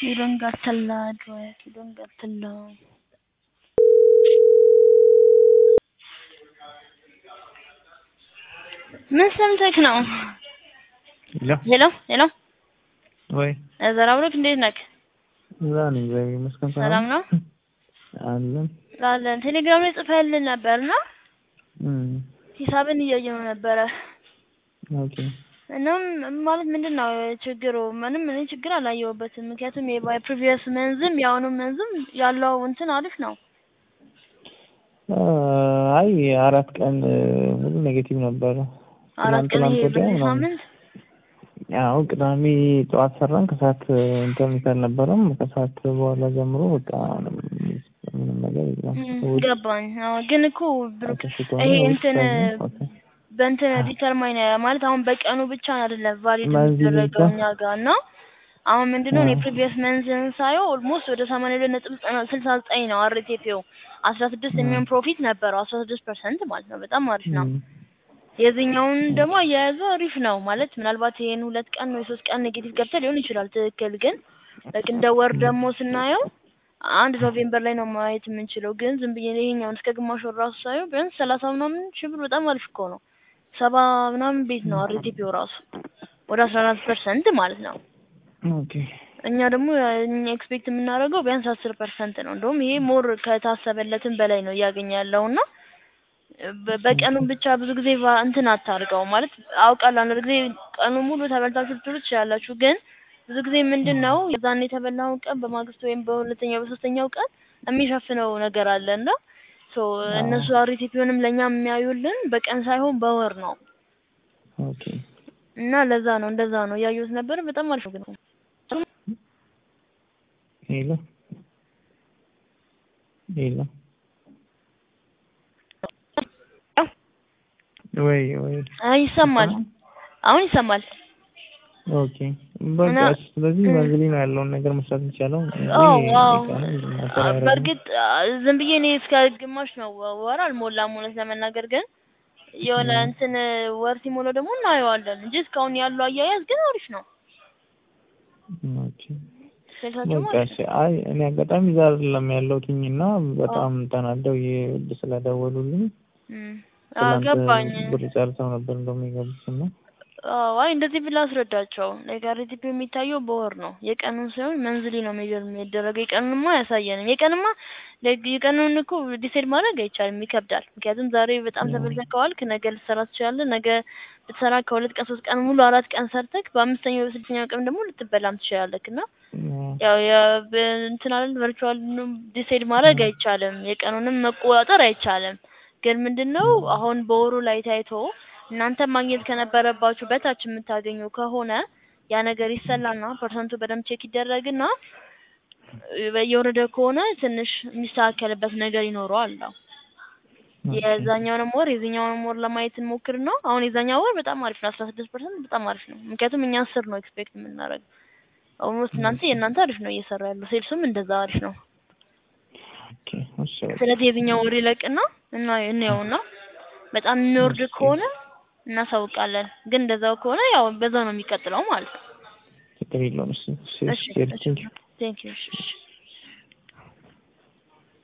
You don't got the address. You don't got the law. ምን ሰምተህ ነው? ሄሎ ሄሎ ሄሎ ወይ ዘራ ብሎክ እንዴት ነህ? እዛ ነኝ። እግዚአብሔር ይመስገን። ሰላም ነው አለን። አለን። ቴሌግራም ላይ ጽፈህልን ነበርና እም ሂሳብን እያየነው ነበረ። ኦኬ እናም ማለት ምንድን ነው ችግሩ? ምንም እኔ ችግር አላየሁበትም። ምክንያቱም የባይ ፕሪቪየስ መንዝም የአሁኑ መንዝም ያለው እንትን አሪፍ ነው። አይ አራት ቀን ሙሉ ኔጌቲቭ ነበረ። አራት ቀን ትናንት ይሄ ወዲያ በዚህ ምናምን። ሳምንት ያው ቅዳሜ ጠዋት ሰራን፣ ከሰዓት ኢንተርኔት አልነበረም። ከሰዓት በኋላ ጀምሮ በቃ ምንም ነገር የለም። እም፣ እሑድ ገባኝ። አዎ ግን እኮ ብሩክ ተሽቶ ይሄ ነው እንትን ወይስ ኦኬ በእንትን ዲተርማይን ማለት አሁን በቀኑ ብቻ አይደለም ቫሊድ በዚህ የሚደረገው ብቻ? እኛ ጋር እና አሁን ምንድነው እኔ አዎ። ፕሪቪየስ መንዝን ሳየው ኦልሞስት ወደ ሰማንያ ሁለት ነጥብ ስልሳ ዘጠኝ ነው አርቴፒው አስራ ስድስት እም። የሚሆን ፕሮፊት ነበረው አስራ ስድስት ፐርሰንት ማለት ነው። በጣም አሪፍ ነው። እም። የዚህኛውን ደግሞ አያያዙ አሪፍ ነው ማለት ምናልባት ይሄን ሁለት ቀን ወይ ሶስት ቀን ኔጌቲቭ ገብተህ ሊሆን ይችላል። ትክክል ግን በቃ እንደ ወር ደግሞ ስናየው አንድ ኖቬምበር ላይ ነው ማየት የምንችለው። ግን ዝም ብዬ ይሄኛውን እስከ ግማሽ ወር ራሱ ሳየው ቢያንስ ሰላሳ ምናምን ሺህ ብር በጣም አሪፍ እኮ ነው። ሰባ ምናምን ቤት ነው አርቲፒው ራሱ ወደ አስራ አራት ፐርሰንት ማለት ነው። ኦኬ እኛ ደግሞ እኛ ኤክስፔክት የምናደርገው ቢያንስ አስር ፐርሰንት ነው። እንደውም ይሄ ሞር ከታሰበለትም በላይ ነው እያገኘ ያለው እና በ- በቀኑም ብቻ ብዙ ጊዜ ቫ- እንትን አታርገው ማለት አውቃለሁ። አንዳንድ ጊዜ ቀኑ ሙሉ ተበልታችሁ ልትውሉ ትችላላችሁ። ግን ብዙ ጊዜ ምንድን ነው የዛን የተበላውን ቀን በማግስቱ ወይም በሁለተኛው በሶስተኛው ቀን የሚሸፍነው ነገር አለ እና ሶ እነሱ አርቲፒውንም ለእኛ የሚያዩልን በቀን ሳይሆን በወር ነው ኦኬ እና ለዛ ነው እንደዛ ነው እያየሁት ነበር። በጣም አሪፍ ነው ግን ሄሎ ሄሎ ወይ ወይ አይ ይሰማል። አሁን ይሰማል። ኦኬ በቃ እና- ስለዚህ እም። በዚህ ነው ያለውን ነገር መስራት የሚቻለው። አዎ ይሄ አዎ በቃ ነው ማተር አያደርግም። በእርግጥ አ፣ ዝም ብዬ እኔ እስከ ግማሽ ነው ወ- ወር አልሞላም እውነት ለመናገር ግን የሆነ እም። እንትን ወር ሲሞላው ደግሞ እናየዋለን እንጂ እስካሁን ያለው አያያዝ ግን አሪፍ ነው። ኦኬ ስልሳቸው በቃ ማለት እሺ። ነው። አይ እኔ አጋጣሚ እዛ አይደለም ያለሁትኝ እና በጣም ተናደው የውድ ስለደወሉልኝ እም፣ አዎ ትናንት ገባኝ። ብር ጨርሰው ነበር እንደውም የገቡት እና አዎ አይ እንደዚህ ብላ አስረዳቸው። ኔጋቲቭ የሚታየው በወር ነው የቀኑን ሳይሆን መንዝሊ ነው ሜጀር የሚደረገው። የቀኑንማ አያሳየንም። የቀንማ ለግ- የቀኑን እኮ ዲሳይድ ማድረግ አይቻልም፣ ይከብዳል። ምክንያቱም ዛሬ በጣም ተበልተህ ከዋልክ ነገ ልትሰራ ትችላለህ። ነገ ብትሰራ ከሁለት ቀን ሶስት ቀን ሙሉ አራት ቀን ሰርተክ በአምስተኛው በስድስተኛው ቀን ደግሞ ልትበላም ትችላለህ እና ያው የ- በ- እንትን አይደል ቨርቹዋል ዲሳይድ ማድረግ አይቻልም። የቀኑንም መቆጣጠር አይቻልም። ግን ምንድነው አሁን በወሩ ላይ ታይቶ እናንተ ማግኘት ከነበረባችሁ በታች የምታገኙ ከሆነ ያ ነገር ይሰላና ፐርሰንቱ በደንብ ቼክ ይደረግና እ፣ እየወረደ ከሆነ ትንሽ የሚስተካከልበት ነገር ይኖረዋል ነው። የዛኛውንም ወር የዚህኛውንም ወር ለማየት እንሞክርና አሁን የዛኛው ወር በጣም አሪፍ ነው፣ አስራ ስድስት ፐርሰንት በጣም አሪፍ ነው። ምክንያቱም እኛ አስር ነው ኤክስፔክት የምናደርገው። ኦልሞስት እናንተ የእናንተ አሪፍ ነው እየሰራ ያለው ሴልሱም እንደዛ አሪፍ ነው። ኦኬ እሺ በቃ ስለዚህ የዚህኛው ወር ይለቅና እና እንየውና በጣም የሚወርድ ከሆነ እናሳውቃለን። ግን እንደዛው ከሆነ ያው በዛው ነው የሚቀጥለው ማለት ነው። ችግር የለውም። እሺ እሺ እሺ እሺ እሺ ቴንኪው ቴንክ ዩ እሺ እሺ